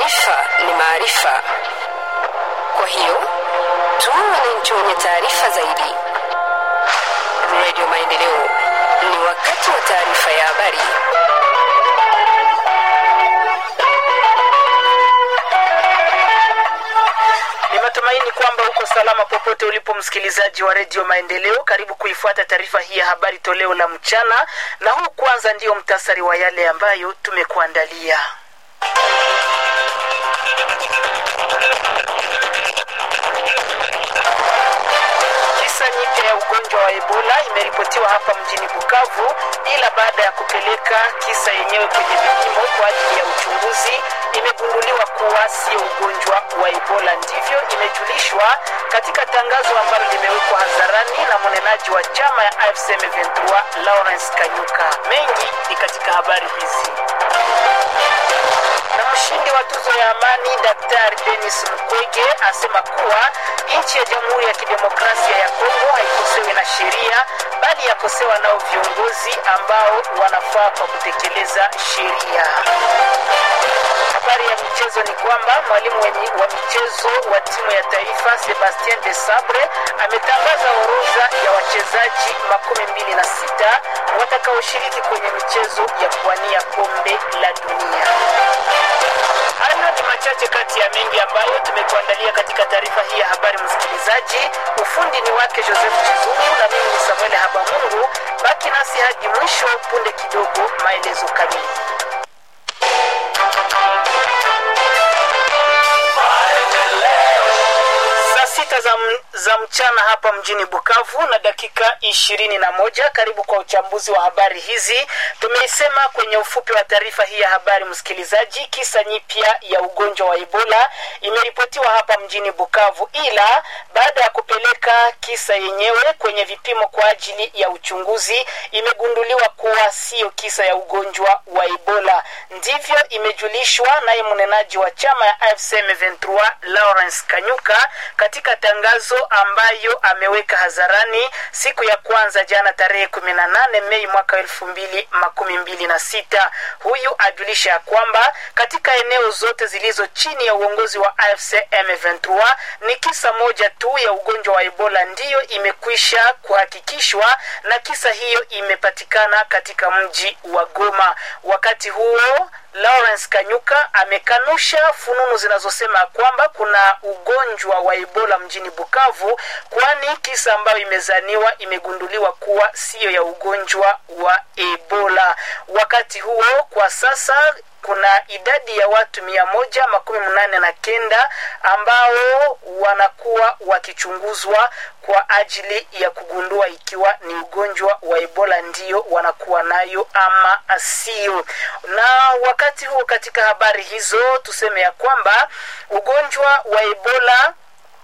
Taarifa ni maarifa, kwa hiyo tuwe wananchi wenye taarifa zaidi. Radio Maendeleo, ni wakati wa taarifa ya habari. Ni matumaini kwamba uko salama popote ulipo, msikilizaji wa redio Maendeleo. Karibu kuifuata taarifa hii ya habari toleo la mchana, na huu kwanza ndiyo mtasari wa yale ambayo tumekuandalia. Kisa nyipya ya ugonjwa wa Ebola imeripotiwa hapa mjini Bukavu, ila baada ya kupeleka kisa yenyewe kwenye vipimo kwa ajili ya uchunguzi imegunduliwa kuwa sio ugonjwa wa Ebola. Ndivyo imejulishwa katika tangazo ambalo limewekwa hadharani na mnenaji wa chama ya AFC M23 Lawrence Kanyuka. Mengi ni katika habari hizi na mshindi wa tuzo ya amani Daktari Denis Mukwege asema kuwa nchi ya Jamhuri ya Kidemokrasia ya Kongo haikosewi na sheria, bali yakosewa nao viongozi ambao wanafaa kwa kutekeleza sheria. Habari ya michezo ni kwamba mwalimu wenye wa michezo wa timu ya taifa Sebastien de Sabre ametangaza orodha ya wachezaji makumi mbili na sita watakaoshiriki kwenye michezo ya kuwania kombe la dunia. Hayo ni machache kati ya mengi ambayo tumekuandalia katika taarifa hii ya habari. Msikilizaji, ufundi ni wake Joseph Chizungu na mimi ni Samuel Habamungu. Baki nasi hadi mwisho, punde kidogo maelezo kamili. Saa sita za, m- za mchana hapa mjini Bukavu na dakika ishirini na moja. Karibu kwa uchambuzi wa habari hizi. Tumeisema kwenye ufupi wa taarifa hii ya habari, msikilizaji, kisa nyipya ya ugonjwa wa Ebola imeripotiwa hapa mjini Bukavu, ila baada ya kupeleka kisa yenyewe kwenye vipimo kwa ajili ya uchunguzi imegunduliwa kuwa siyo kisa ya ugonjwa wa Ebola. Ndivyo imejulishwa naye mnenaji wa chama ya AFC M23 Lawrence Kanyuka katika tangazo ambayo ameweka hadharani siku ya kwanza jana tarehe 18 Mei mwaka elfu mbili makumi mbili na sita. Huyu ajulisha ya kwamba katika eneo zote zilizo chini ya uongozi wa AFC M23 ni kisa moja tu ya ugonjwa wa Ebola ndiyo imekwisha kuhakikishwa na kisa hiyo imepatikana katika mji wa Goma. Wakati huo Lawrence Kanyuka amekanusha fununu zinazosema kwamba kuna ugonjwa wa Ebola mjini Bukavu, kwani kisa ambayo imezaniwa imegunduliwa kuwa siyo ya ugonjwa wa Ebola. Wakati huo kwa sasa kuna idadi ya watu mia moja makumi mnane na kenda ambao wanakuwa wakichunguzwa kwa ajili ya kugundua ikiwa ni ugonjwa wa Ebola ndio wanakuwa nayo ama sio. Na wakati huo, katika habari hizo tuseme ya kwamba ugonjwa wa Ebola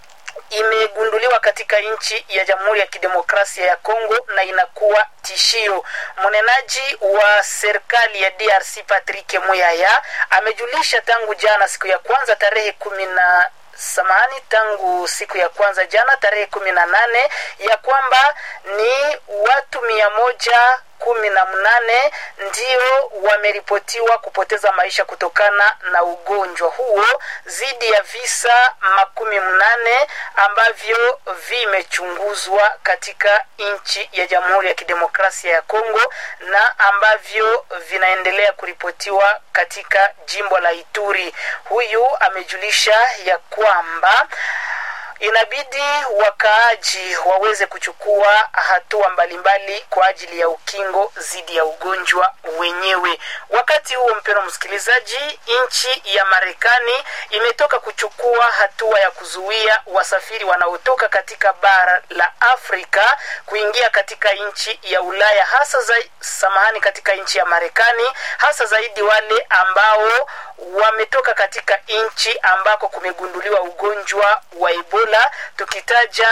imegunduliwa katika nchi ya Jamhuri ya Kidemokrasia ya Kongo na inakuwa tishio. Mnenaji wa serikali ya DRC Patrick Muyaya amejulisha tangu jana siku ya kwanza tarehe kumi na samahani tangu siku ya kwanza jana tarehe kumi na nane ya kwamba ni watu mia moja kumi na mnane ndio wameripotiwa kupoteza maisha kutokana na ugonjwa huo zidi ya visa makumi mnane ambavyo vimechunguzwa katika nchi ya Jamhuri ya Kidemokrasia ya Kongo na ambavyo vinaendelea kuripotiwa katika jimbo la Ituri. Huyu amejulisha ya kwamba inabidi wakaaji waweze kuchukua hatua mbalimbali kwa ajili ya ukingo dhidi ya ugonjwa wenyewe. Wakati huo, mpendwa msikilizaji, nchi ya Marekani imetoka kuchukua hatua ya kuzuia wasafiri wanaotoka katika bara la Afrika kuingia katika nchi ya Ulaya, hasa za, samahani, katika nchi ya Marekani, hasa zaidi wale ambao wametoka katika nchi ambako kumegunduliwa ugonjwa wa Ebola tukitaja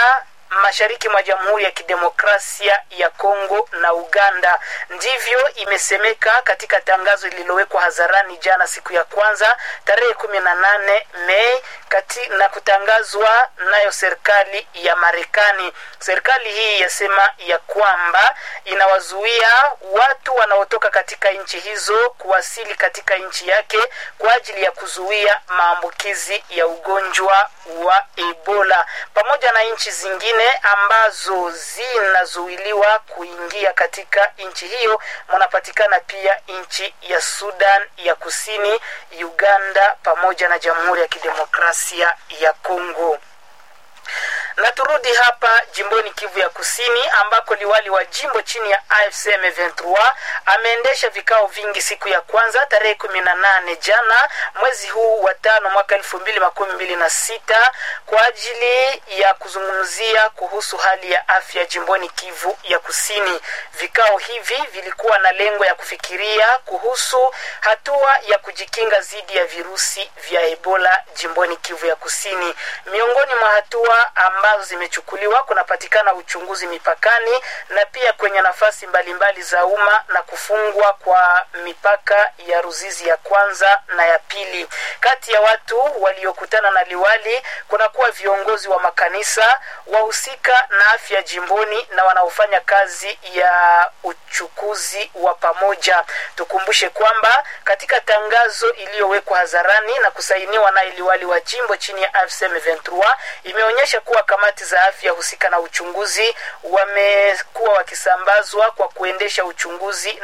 mashariki mwa Jamhuri ya Kidemokrasia ya Kongo na Uganda. Ndivyo imesemeka katika tangazo lililowekwa hadharani jana siku ya kwanza tarehe kumi na nane Mei kati, na kutangazwa nayo serikali ya Marekani. Serikali hii yasema ya kwamba inawazuia watu wanaotoka katika nchi hizo kuwasili katika nchi yake kwa ajili ya kuzuia maambukizi ya ugonjwa wa Ebola pamoja na nchi zingine ambazo zinazuiliwa kuingia katika nchi hiyo. Mnapatikana pia nchi ya Sudan ya Kusini, Uganda pamoja na Jamhuri ya Kidemokrasia ya Kongo na turudi hapa jimboni Kivu ya Kusini ambako liwali wa jimbo chini ya AFC M23 ameendesha vikao vingi siku ya kwanza tarehe kumi na nane jana mwezi huu wa tano mwaka elfu mbili makumi mbili na sita kwa ajili ya kuzungumzia kuhusu hali ya afya jimboni Kivu ya Kusini. Vikao hivi vilikuwa na lengo ya kufikiria kuhusu hatua ya kujikinga dhidi ya virusi vya Ebola jimboni Kivu ya Kusini. Miongoni mwa hatua ambazo zimechukuliwa kunapatikana uchunguzi mipakani na pia kwenye nafasi mbalimbali za umma na kufungwa kwa mipaka ya Ruzizi ya kwanza na ya pili. Kati ya watu waliokutana na liwali kunakuwa viongozi wa makanisa, wahusika na afya jimboni na wanaofanya kazi ya uchukuzi wa pamoja. Tukumbushe kwamba katika tangazo iliyowekwa hadharani na kusainiwa naye liwali wa jimbo chini ya AFC M23 imeonyesha kuwa kamati za afya husika na uchunguzi wamekuwa wakisambazwa kwa kuendesha uchunguzi